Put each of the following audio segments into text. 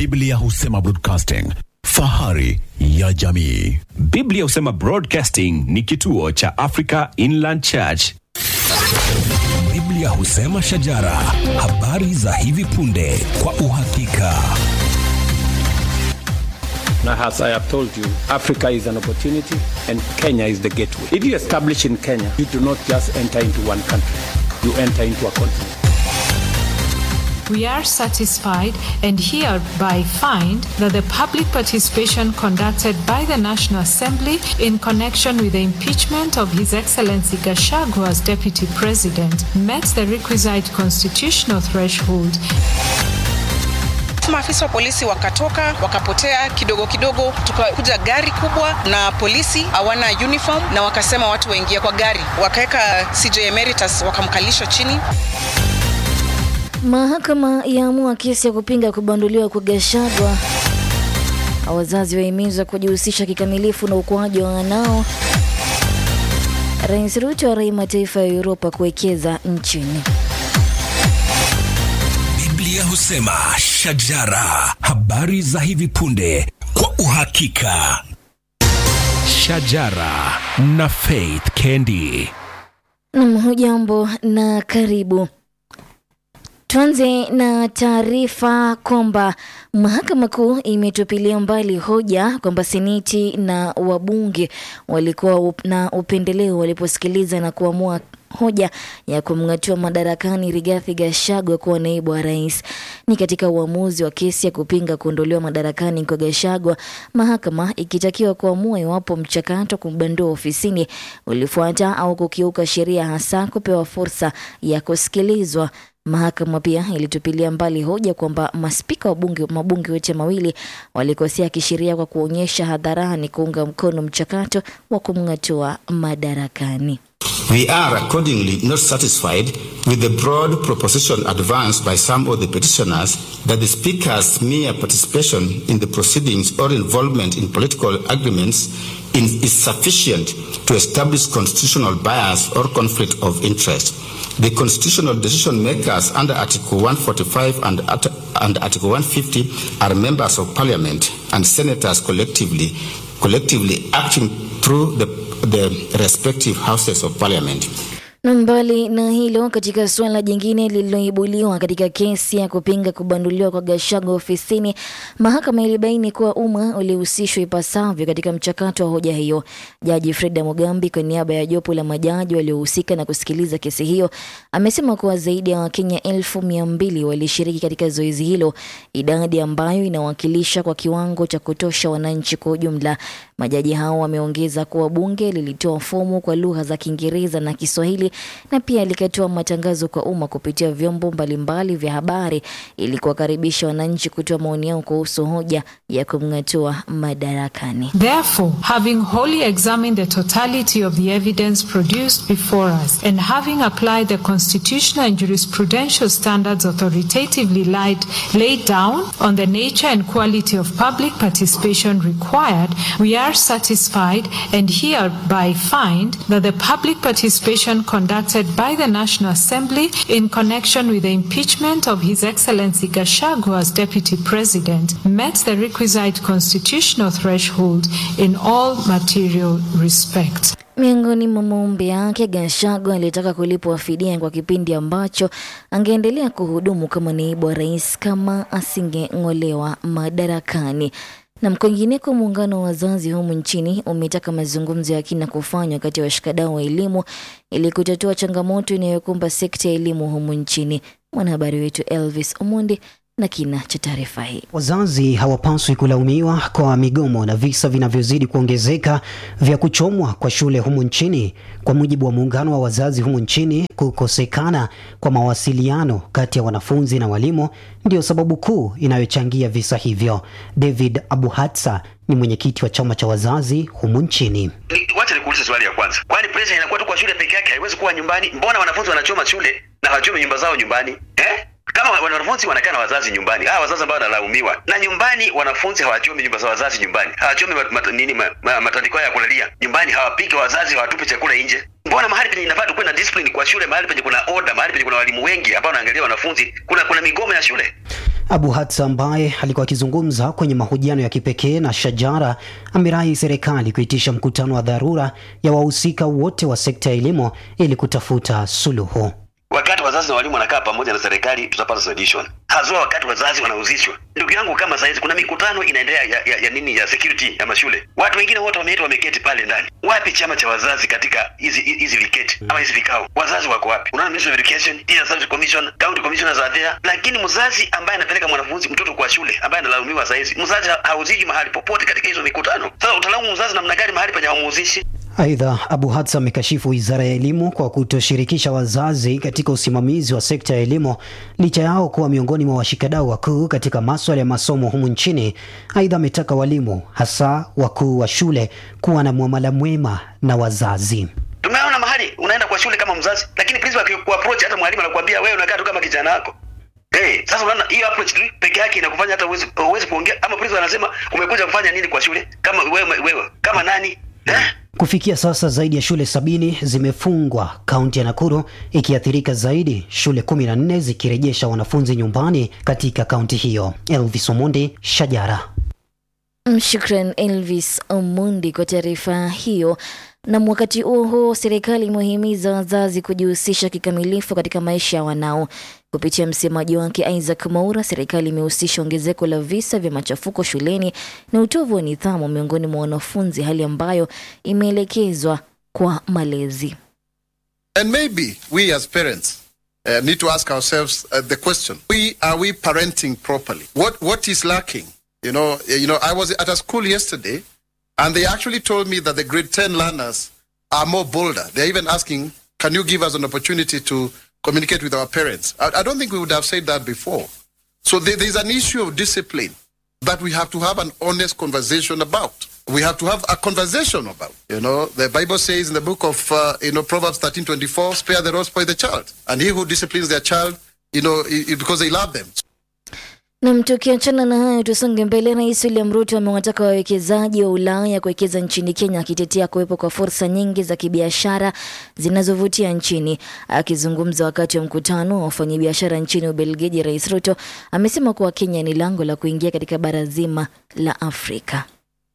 Biblia husema broadcasting, fahari ya jamii. Biblia husema Broadcasting ni kituo cha Africa Inland Church. Biblia husema shajara, habari za hivi punde kwa uhakika. Now, as I have told you, Africa is an opportunity and Kenya is the gateway. If you establish in Kenya, you do not just enter into one country, you enter into a continent. We are satisfied and hereby find that the public participation conducted by the National Assembly in connection with the impeachment of His Excellency Gachagua as Deputy President met the requisite constitutional threshold Maafisa wa polisi wakatoka wakapotea kidogo kidogo, tukakuja gari kubwa na polisi hawana uniform, na wakasema watu waingie kwa gari, wakaweka CJ Emeritus wakamkalisha chini. Mahakama yaamua kesi ya kupinga kubanduliwa kwa Gachagua. Wazazi wahimizwa kujihusisha kikamilifu na ukuaji wa wanao. Rais Ruto arai mataifa ya Uropa kuwekeza nchini. Biblia husema shajara, habari za hivi punde kwa uhakika. Shajara na Faith Kendi. Nam, hujambo na karibu. Tuanze na taarifa kwamba mahakama kuu imetupilia mbali hoja kwamba seneti na wabunge walikuwa na upendeleo waliposikiliza na kuamua hoja ya kumng'atua madarakani Rigathi Gachagua kuwa naibu wa rais. Ni katika uamuzi wa kesi ya kupinga kuondolewa madarakani kwa Gachagua, mahakama ikitakiwa kuamua iwapo mchakato wa kumbandua ofisini ulifuata au kukiuka sheria, hasa kupewa fursa ya kusikilizwa. Mahakama pia ilitupilia mbali hoja kwamba maspika wa bunge mabunge yote mawili walikosea kisheria kwa kuonyesha hadharani kuunga mkono mchakato wa kumng'atua madarakani. We are accordingly not satisfied with the broad proposition advanced by some of the petitioners that the Speaker's mere participation in the proceedings or involvement in political agreements in, is sufficient to establish constitutional bias or conflict of interest. The constitutional decision makers under Article 145 and, and Article 150 are members of Parliament and senators collectively, collectively acting through the, the respective houses of Parliament. Na mbali na hilo, katika suala jingine lililoibuliwa katika kesi ya kupinga kubanduliwa kwa Gachagua ofisini, mahakama ilibaini kuwa umma ulihusishwa ipasavyo katika mchakato wa hoja hiyo. Jaji Freda Mugambi, kwa niaba ya jopo la majaji waliohusika na kusikiliza kesi hiyo, amesema kuwa zaidi ya Wakenya elfu mia mbili walishiriki katika zoezi hilo, idadi ambayo inawakilisha kwa kiwango cha kutosha wananchi kwa ujumla. Majaji hao wameongeza kuwa bunge lilitoa fomu kwa lugha za Kiingereza na Kiswahili na pia likatoa matangazo kwa umma kupitia vyombo mbalimbali vya habari ili kuwakaribisha wananchi kutoa maoni yao kuhusu hoja ya kumng'atua madarakani. Therefore, having wholly examined the totality of the evidence produced before us and having applied the constitutional and jurisprudential standards authoritatively laid, laid down on the nature and quality of public participation required, we are satisfied and hereby find that the public participation conducted by the National Assembly in connection with the impeachment of His Excellency Gachagua as Deputy President met the requisite constitutional threshold in all material respects. Miongoni mwa maombi yake, Gachagua alitaka kulipwa fidia kwa kipindi ambacho angeendelea kuhudumu kama naibu wa rais kama asingeng'olewa madarakani. Na kwingineko, muungano wa wazazi humu nchini umetaka mazungumzo ya kina kufanywa kati ya washikadau wa elimu ili kutatua changamoto inayokumba sekta ya elimu humu nchini. Mwanahabari wetu Elvis Omondi na kina cha taarifa hii. Wazazi hawapaswi kulaumiwa kwa migomo na visa vinavyozidi kuongezeka vya kuchomwa kwa shule humu nchini. Kwa mujibu wa muungano wa wazazi humu nchini, kukosekana kwa mawasiliano kati ya wanafunzi na walimu ndio sababu kuu inayochangia visa hivyo. David Abuhatsa ni mwenyekiti wa chama cha wazazi humu nchini. Wacha nikuulize swali ya kwanza, kwani pressure inakuwa tu kwa shule peke yake? Haiwezi kuwa nyumbani? Mbona wanafunzi wanachoma shule na hawachome nyumba zao nyumbani eh? kama wanafunzi wanakaa na wazazi nyumbani, hawa wazazi ambao wanalaumiwa na nyumbani, wanafunzi hawachomi nyumba za wazazi nyumbani, hawachomi mat, mat, nini ma, ma, matandiko ya kulalia nyumbani, hawapiki wazazi, hawatupi chakula nje. Mbona mahali penye inafaa tukuwe na discipline kwa shule, mahali penye kuna order, mahali penye kuna walimu wengi ambao wanaangalia wanafunzi, kuna kuna migomo ya shule. Abu Hatsa ambaye alikuwa akizungumza kwenye mahojiano ya kipekee na Shajara amerai serikali kuitisha mkutano wa dharura ya wahusika wote wa sekta ya elimu ili kutafuta suluhu. wakati wazazi na walimu wanakaa pamoja na serikali tutapata solution haswa wakati wazazi wanahusishwa ndugu yangu kama saizi kuna mikutano inaendelea ya, ya, ya nini ya security ya mashule watu wengine wote wameitwa wameketi pale ndani wapi chama cha wazazi katika hizi hizi viketi ama hizi vikao wazazi wako wapi unaona ministry of education teacher service commission county commissioners are there lakini mzazi ambaye anapeleka mwanafunzi mtoto kwa shule ambaye analaumiwa saizi mzazi ha- hahusiki mahali popote katika hizo mikutano sasa utalaumu mzazi namna gani mahali penye haumuhusishi Aidha, Abu Hatsa amekashifu wizara ya elimu kwa kutoshirikisha wazazi katika usimamizi wa sekta ya elimu licha yao kuwa miongoni mwa washikadau wakuu katika maswala ya masomo humu nchini. Aidha, ametaka walimu hasa wakuu wa shule kuwa na muamala mwema na wazazi. tumeona mahali unaenda kwa shule kama mzazi lakini principal akikuapproach hata mwalimu anakuambia wewe unakaa tu kama kijana wako Hey, sasa unaona hiyo approach tu peke yake inakufanya hata uwezi uwezi kuongea ama principal anasema umekuja kufanya nini kwa shule kama wewe wewe kama nani eh? Kufikia sasa zaidi ya shule sabini zimefungwa kaunti ya Nakuru, ikiathirika zaidi, shule kumi na nne zikirejesha wanafunzi nyumbani katika kaunti hiyo. Elvis Omondi, Shajara. Shukran Elvis Omundi kwa taarifa hiyo. Na wakati huo huo, serikali imewahimiza wazazi kujihusisha kikamilifu katika maisha ya wanao. Kupitia msemaji wake Isaac Maura, serikali imehusisha ongezeko la visa vya machafuko shuleni na utovu wa nidhamu miongoni mwa wanafunzi, hali ambayo imeelekezwa kwa malezi. And maybe we as parents uh, need to ask ourselves uh, the question: We are we parenting properly? What what is lacking? You know, uh, you know. I was at a school yesterday, and they actually told me that the grade ten learners are more bolder. They're even asking, "Can you give us an opportunity to communicate with our parents?" I, I don't think we would have said that before. So there, there's an issue of discipline that we have to have an honest conversation about. We have to have a conversation about. You know, the Bible says in the book of uh, you know Proverbs thirteen twenty four, "Spare the rod, spoil the child," and he who disciplines their child, you know, i- i- because they love them. Nam, tukiachana na hayo, tusonge mbele. Rais William Ruto amewataka wawekezaji wa Ulaya kuwekeza nchini Kenya, akitetea kuwepo kwa fursa nyingi za kibiashara zinazovutia nchini. Akizungumza wakati wa mkutano wa wafanyabiashara nchini Ubelgiji, Rais Ruto amesema kuwa Kenya ni lango la kuingia katika bara zima la Afrika.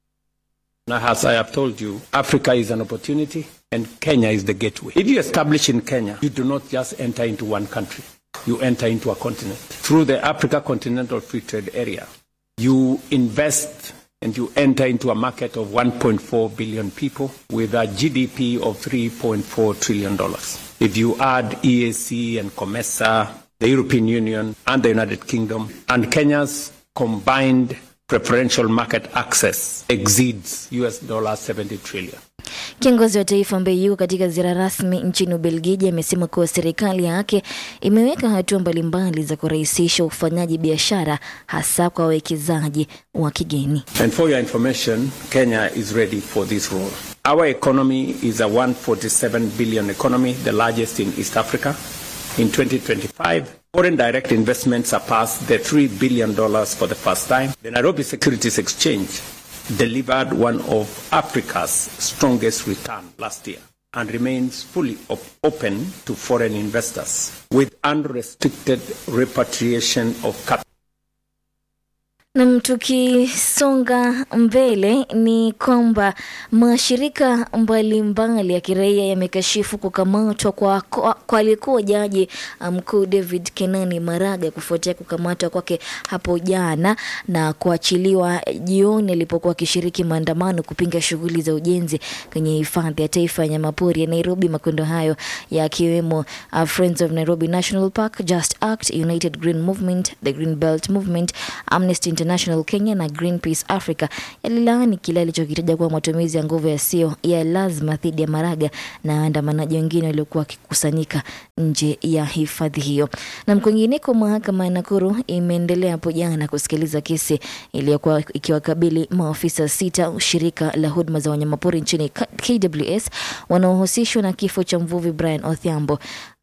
Now, as I have told you, Africa is an opportunity and Kenya is the gateway. If you establish in Kenya, you do not just enter into one country, you enter into a continent. Through the Africa Continental Free Trade Area, you invest and you enter into a market of 1.4 billion people with a GDP of $3.4 trillion. If you add EAC and COMESA, the European Union and the United Kingdom, and Kenya's combined preferential market access exceeds US dollar 70 trillion. Kiongozi wa taifa ambaye yuko katika ziara rasmi nchini Ubelgiji amesema kuwa serikali yake imeweka hatua mbalimbali za kurahisisha ufanyaji biashara hasa kwa wawekezaji wa kigeni. And for your information, Kenya is ready for this role. Our economy is a 147 billion economy, the largest in East Africa. In 2025, foreign direct investments surpassed the $3 billion for the first time. The Nairobi Securities Exchange delivered one of Africa's strongest return last year and remains fully op- open to foreign investors with unrestricted repatriation of capital. Nam, tukisonga mbele ni kwamba mashirika mbalimbali ya kiraia yamekashifu kukamatwa kwa, kwa, kwa aliyekuwa jaji mkuu David Kenani Maraga kufuatia kukamatwa kwake hapo jana na kuachiliwa jioni alipokuwa akishiriki maandamano kupinga shughuli za ujenzi kwenye hifadhi ya taifa ya nyamapori ya Nairobi. Makundi hayo yakiwemo uh, Friends of Nairobi National Park, Just Act, United Green Movement, the Green Belt Movement, Amnesty International Kenya na Greenpeace Africa yalilaani kile alichokitaja kuwa matumizi ya nguvu yasiyo ya lazima dhidi ya Maraga na waandamanaji wengine waliokuwa wakikusanyika nje ya hifadhi hiyo. Na kwingineko, mahakama ya Nakuru imeendelea hapo jana kusikiliza kesi iliyokuwa ikiwakabili maafisa sita wa shirika la huduma za wanyamapori nchini K- KWS wanaohusishwa na kifo cha mvuvi Brian Odhiambo.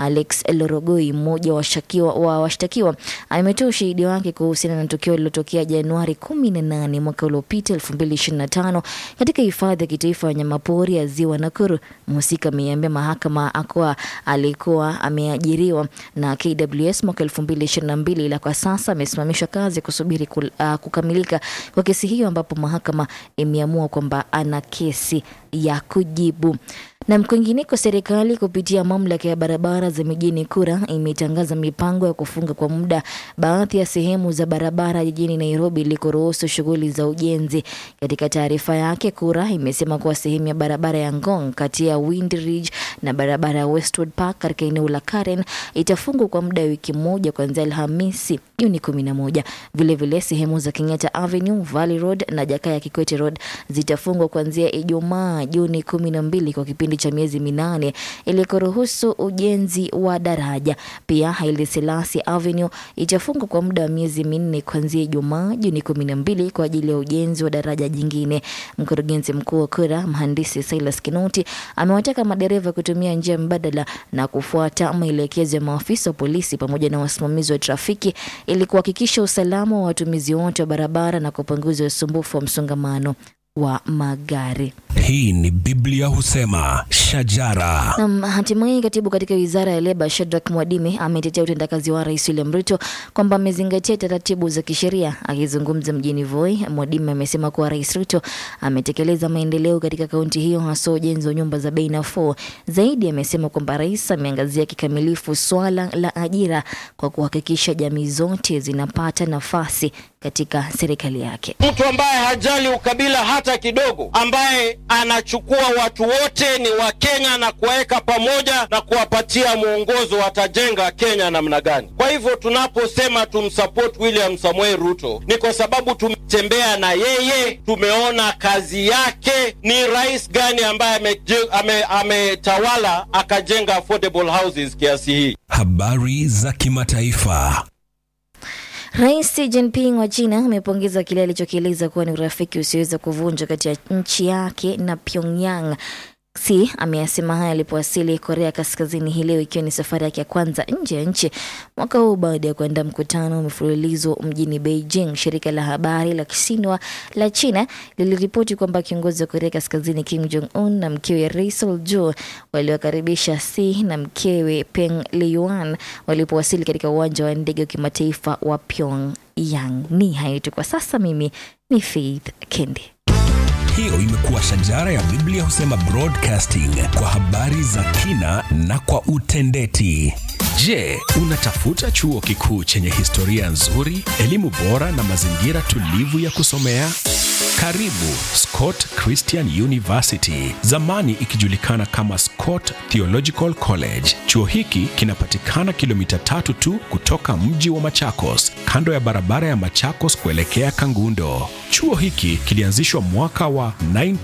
Alex Lorogoi, mmoja wa washtakiwa wa washtakiwa, ametoa ushahidi wake kuhusiana na tukio lililotokea Januari 18 mwaka uliopita 2025 katika hifadhi ya kitaifa ya wanyamapori ya Ziwa Nakuru. Mhusika ameiambia mahakama akuwa alikuwa ameajiriwa na KWS mwaka 2022 ila kwa sasa amesimamishwa kazi kusubiri kul, uh, kukamilika kwa kesi hiyo ambapo mahakama imeamua kwamba ana kesi ya kujibu. Na kwingineko, serikali kupitia mamlaka ya barabara za mijini KURA imetangaza mipango ya kufunga kwa muda baadhi ya sehemu za barabara jijini Nairobi ili kuruhusu shughuli za ujenzi. Katika taarifa yake, KURA imesema kuwa sehemu ya barabara ya Ngong kati ya Wind Ridge na barabara ya Westwood Park katika eneo la Karen itafungwa kwa muda wa wiki moja kuanzia Alhamisi Juni 11. Vilevile sehemu za Kenyatta Avenue, Valley Road na Jakaya Kikwete Road zitafungwa kuanzia Ijumaa Juni 12 kwa kipindi cha miezi minane ili kuruhusu ujenzi wa daraja. Pia Haile Selassie Avenue itafungwa kwa muda wa miezi minne kuanzia Ijumaa Juni 12 kwa ajili ya ujenzi wa daraja jingine. Mkurugenzi mkuu wa KURA mhandisi Silas Kinoti amewataka madereva kutumia njia mbadala na kufuata maelekezo ya maafisa wa polisi pamoja na wasimamizi wa trafiki ili kuhakikisha usalama wa watumizi wote wa barabara na kupunguza usumbufu wa msongamano wa magari. Hii ni Biblia husema shajara. Na hatimaye katibu katika wizara ya leba Shadrack Mwadime ametetea utendakazi wa rais William Ruto kwamba amezingatia taratibu za kisheria. Akizungumza mjini Voi, Mwadime amesema kuwa rais Ruto ametekeleza maendeleo katika kaunti hiyo, hasa ujenzi wa nyumba za bei nafuu. Zaidi amesema kwamba rais ameangazia kikamilifu swala la ajira kwa kuhakikisha jamii zote zinapata nafasi katika serikali yake. Mtu ambaye hajali ukabila hata kidogo, ambaye anachukua watu wote ni wa Kenya na kuwaweka pamoja na kuwapatia mwongozo watajenga Kenya namna gani. Kwa hivyo tunaposema tumsupport William Samoei Ruto ni kwa sababu tumetembea na yeye, tumeona kazi yake. Ni rais gani ambaye ametawala ame, ame akajenga affordable houses kiasi hii? Habari za kimataifa. Rais Xi Jinping wa China amepongeza kile alichokieleza kuwa ni urafiki usioweza kuvunjwa kati ya nchi yake na Pyongyang. Xi ameyasema haya alipowasili Korea Kaskazini hii leo, ikiwa ni safari yake ya kwanza nje ya nchi mwaka huu baada ya kuandaa mkutano wa mfululizo mjini Beijing. Shirika la habari la Xinhua la China liliripoti kwamba kiongozi wa Korea Kaskazini Kim Jong Un na mkewe Ri Sol-ju waliwakaribisha Xi na mkewe Peng Liyuan walipowasili katika uwanja wa ndege wa kimataifa wa Pyongyang. Ni hayo tu kwa sasa. Mimi ni Faith Kendi. Hiyo imekuwa shajara ya Biblia husema broadcasting kwa habari za kina na kwa utendeti. Je, unatafuta chuo kikuu chenye historia nzuri, elimu bora na mazingira tulivu ya kusomea? Karibu Scott Christian University, zamani ikijulikana kama Scott Theological College. Chuo hiki kinapatikana kilomita tatu tu kutoka mji wa Machakos, kando ya barabara ya Machakos kuelekea Kangundo. Chuo hiki kilianzishwa mwaka wa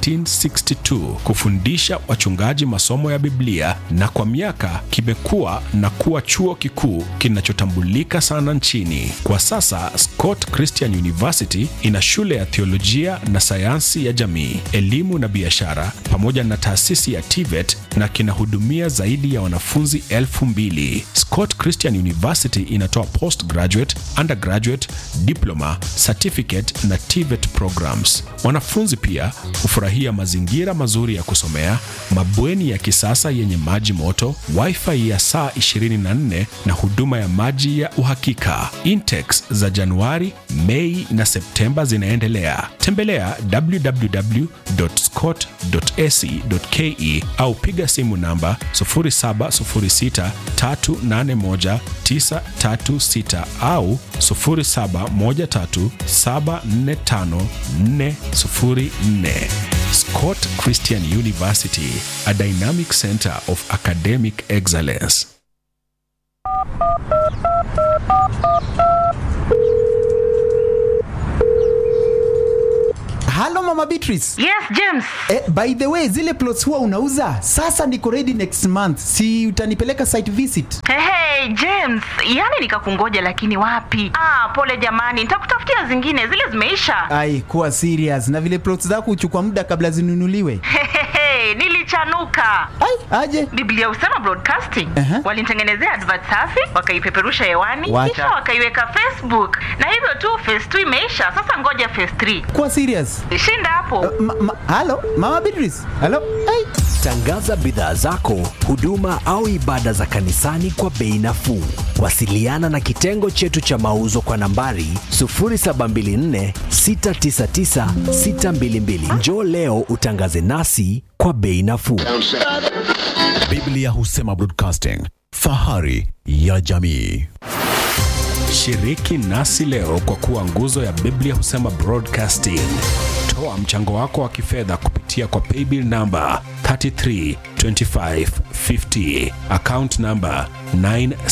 1962 kufundisha wachungaji masomo ya Biblia na kwa miaka kimekuwa na kuwa chuo kikuu kinachotambulika sana nchini. Kwa sasa Scott Christian University ina shule ya theolojia na sayansi ya jamii, elimu na biashara pamoja na taasisi ya TVET na kinahudumia zaidi ya wanafunzi elfu mbili. Scott Christian University inatoa postgraduate, undergraduate, diploma, certificate na TVET programs. Wanafunzi pia hufurahia mazingira mazuri ya kusomea, mabweni ya kisasa yenye maji moto, wifi ya saa 24 na huduma ya maji ya uhakika. Intex za Januari, Mei na Septemba zinaendelea. Tembelea www.scott.ac.ke au piga simu namba 0706381936 au 0713745404. Scott Christian University, a dynamic center of academic excellence. Halo Mama Beatrice. Yes, James. Eh, by the way, zile plots huwa unauza? Sasa niko ready next month. Si utanipeleka site visit? Hey, hey, James, yani nikakungoja lakini wapi? Ah, pole jamani, nitakutafutia zingine, zile zimeisha. Ai, kuwa serious. Na vile plots zako huchukua muda kabla zinunuliwe. Hey, hey, nilicha kuchanuka aje biblia husema broadcasting Aha. walinitengenezea advert safi wakaipeperusha hewani Wacha. kisha wakaiweka facebook na hivyo tu phase 2 imeisha sasa ngoja phase 3 kuwa serious shinda hapo ma, ma, halo mama beatrice halo ai Tangaza bidhaa zako, huduma au ibada za kanisani kwa bei nafuu. Wasiliana na kitengo chetu cha mauzo kwa nambari 0724 699 622. Njoo leo utangaze nasi kwa bei nafuu. Biblia husema broadcasting, fahari ya jamii. Shiriki nasi leo kwa kuwa nguzo ya Biblia husema broadcasting. Toa mchango wako wa kifedha kupitia kwa paybill namba 332550 account namba 9